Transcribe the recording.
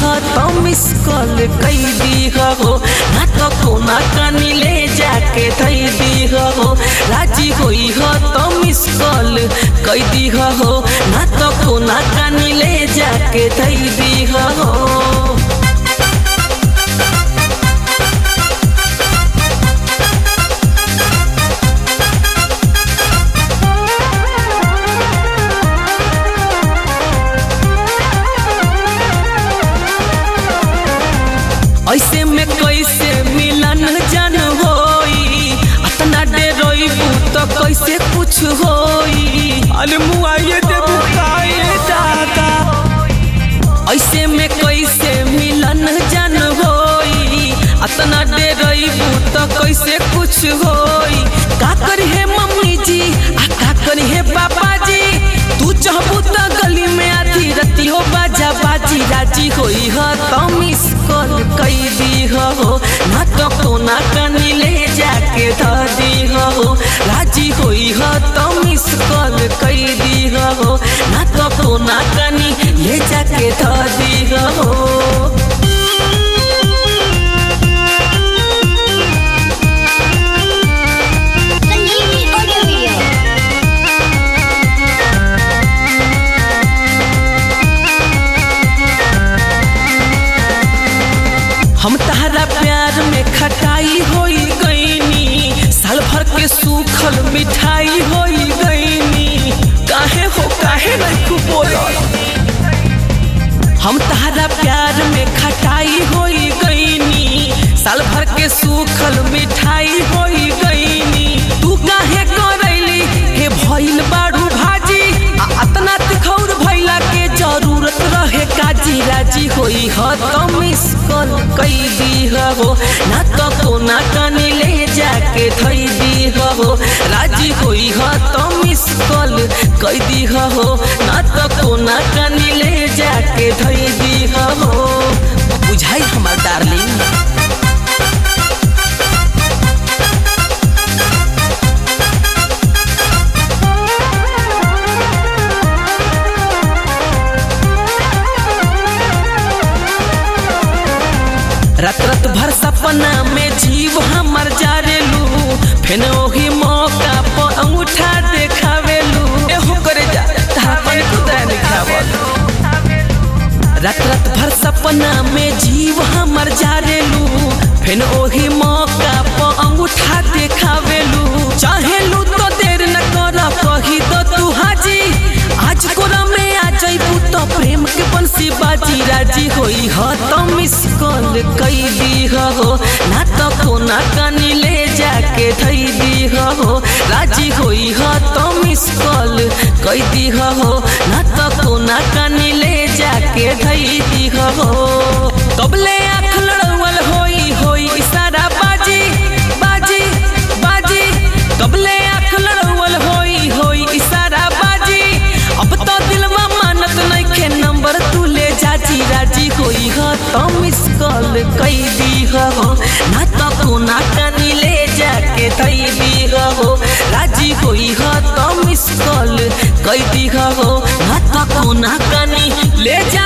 ह तो miss call कई दी हो ना तो कोना कानी ले जाके धई दी हो राजी होई ह तो मिस कॉल कई दी हो ना तो कोना कानी ले जाके धई दी हो ऐसे में कैसे मिलन जन होई अतना डेरोइबू तो कैसे कुछ होई अरे मुआइए देबू काहे दादा ऐसे में कैसे मिलन जन होई अतना डेरोइबू तो कैसे कुछ होई का करी है मम्मी जी आ का करी है पापा जी तू चाहबू तो गली में आधी रती हो बाजा बाजी राजी होई ह तो मिस कॉल कई दी हो ना तो कोना कनी ले जाके ध दी हो राजी होई ह तो मिस कॉल कई दी हो ना तो कोना कनी ले जाके ध दी हो संजीवनी ऑडियो वीडियो हम तहरा प्यार में खटाई होई गईनी साल भर के सूखल मिठाई होई गईनी काहे हो काहे नहीं खूब बोलल हम तहरा प्यार में खटाई होई गईनी साल भर के सूखल मिठाई होई गईनी तू काहे करैली हे भइल बाड़ू भाजी आ अतना तिखौर भइला के जरूरत रहे काजी राजी होई ह तो मिस कॉल कई दी हो ना तो कोना कनी ले जाके धई दी हो राजी होई ह तो मिस कॉल कई दी हो ना तो कोना कनी ले जाके धई दी हो बुझाई हमार डार्लिंग रात रात भर सपना में जीव हमर जारेलू फेन ओही मौका पर अंगूठा देखावेलू एहो करे जा तहां पर खुदा दिखावल रात रात भर सपना में जीव हमर जारेलू फेन ओही मौका पर अंगूठा देखावेलू चाहेलू तो देर न कर कही दो तू हाजी आज कोरा में आ जइबू तो प्रेम के बंसी बाजी राजी होई ह तो मिस कॉल कई दी हो ना तो कोना कानी ले जाके धई दी हो राजी होई ह तो मिस कॉल कई दी हो ना तो कोना कानी ले जाके धई दी हो कबले आँख लड़वल होई होई इशारा बाजी बाजी बाजी कबले आँख लड़वल होई होई इशारा बाजी अब तो दिलवा मानत नइखे नंबर तू ले जाजी राजी होई ह तो मिस कॉल कई दी हो ना तो कोना कानी ले जाके धई दी हो राजी होई ह तो मिस कॉल कई दी हो ना तो कोना कानी ले जा